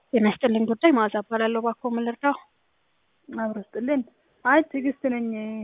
ጤና ይስጥልኝ ጉዳይ መዓዛ እባላለሁ። እባክዎ ምን ልርዳው? አብሮ ስጥልን። አይ ትዕግስት ነኝ።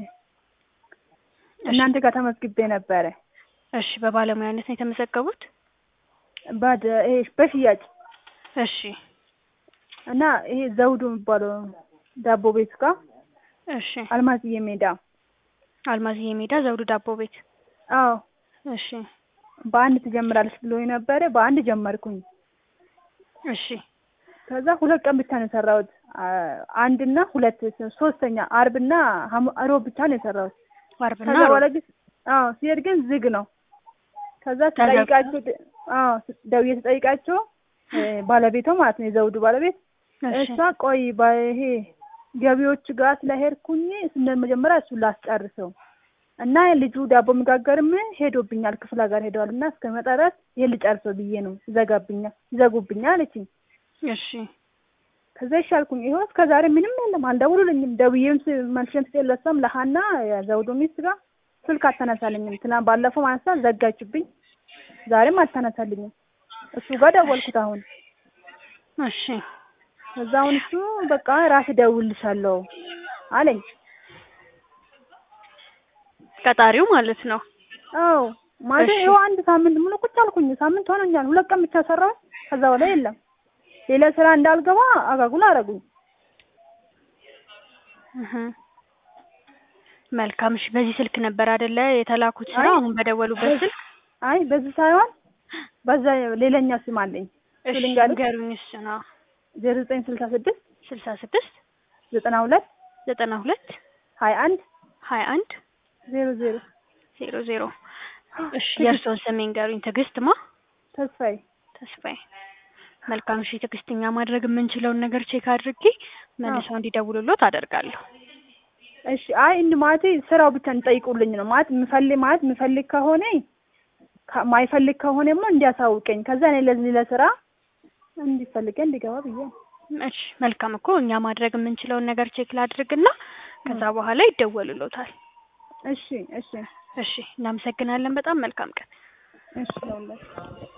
እናንተ ጋር ተመዝግቤ ነበረ። እሺ፣ በባለሙያነት ነው የተመዘገቡት? ባድ ይሄ በሽያጭ እሺ፣ እና ይሄ ዘውዱ የሚባለው ዳቦ ቤት ጋር እሺ። አልማዝዬ ሜዳ። አልማዝዬ ሜዳ ዘውዱ ዳቦ ቤት። አዎ እሺ፣ በአንድ ትጀምራለች ብሎ ነበረ። በአንድ ጀመርኩኝ። እሺ፣ ከዛ ሁለት ቀን ብቻ ነው የሰራሁት። አንድና ሁለት ሶስተኛ አርብና ሐሙ- ሮብ ብቻ ነው የሰራሁት። አርብና ከዛ ሮብ። በኋላ ግን አዎ ሲሄድ ግን ዝግ ነው። ከዛ ስጠይቃቸው ደ- አዎ ስ- ደውዬ ስጠይቃቸው እ ባለቤቷ ማለት ነው የዘውዱ ባለቤት እሺ፣ እሷ ቆይ ባ- ይሄ ገቢዎች ጋር ስለሄድኩኝ ስነ መጀመሪያ እሱን ላስጨርሰው እና ልጁ ዳቦ መጋገርም ሄዶብኛል ክፍለ ሀገር ሄደዋል እና እስከመጣ ድረስ ይሄን ልጨርሰው ብዬ ነው ይዘጋብኛል ይዘጉብኛል አለችኝ። እሺ፣ ከዛ ይሻልኩኝ ይኸው እስከ ዛሬ ምንም የለም አልደውሉልኝም። ደውዬም ስ- መልሼም ስጤን ለሷም ለሀና የዘውዱ ሚስት ጋር ስልክ አታነሳልኝም። ትናንት ባለፈው ማንሳ ዘጋችብኝ። ዛሬም አታነሳልኝም። እሱ ጋር ደወልኩት አሁን እሺ። ከዛ አሁን እሱ በቃ ራስ እደውልልሻለሁ አለኝ። ቀጣሪው ማለት ነው። አዎ ማለት እሺ። ይኸው አንድ ሳምንት ሙሉ ቁጭ አልኩኝ። ሳምንት ሆኖኛል። ሁለት ቀን ብቻ ሰራሁ። ከዛ በላይ የለም። ሌላ ስራ እንዳልገባ አጋጉል አረጉኝ። እህ። መልካም። እሺ፣ በዚህ ስልክ ነበር አይደለ የተላኩት ስራ? አይ፣ አሁን በደወሉበት ስልክ? አይ በዚህ ሳይሆን በዛ ሌላኛ ስም አለኝ እሺ፣ ልንገርሽ? ንገሩኝ። እሱ ነው ዜሮ ዘጠኝ ስልሳ ስድስት ስልሳ ስድስት ዘጠና ሁለት ዘጠና ሁለት ሀያ አንድ ሀያ አንድ ዜሮ ዜሮ ዜሮ ዜሮ እሺ፣ የእርስዎን ስም ይንገሩኝ። ትዕግስት ማ? ተስፋዬ ተስፋዬ። መልካም። እሺ ትዕግስት፣ እኛ ማድረግ የምንችለውን ነገር ቼክ አድርጌ መልሰው እንዲደውሉሎት አደርጋለሁ። እሺ አይ እንድ ማለት ስራው ብቻ እንጠይቁልኝ ነው ማለት የምፈልግ ማለት የምፈልግ ከሆነ ከ- ማይፈልግ ከሆነማ እንዲያሳውቀኝ ከዛ እኔ ለዚህ ለስራ እንዲፈልገ እንዲገባ ብዬ ነው። እሺ መልካም እኮ እኛ ማድረግ የምንችለውን ነገር ቼክ ላድርግና ከዛ በኋላ ይደወሉሎታል። እሺ እሺ እሺ እናመሰግናለን። በጣም መልካም ቀን። እሺ ለሁላችሁ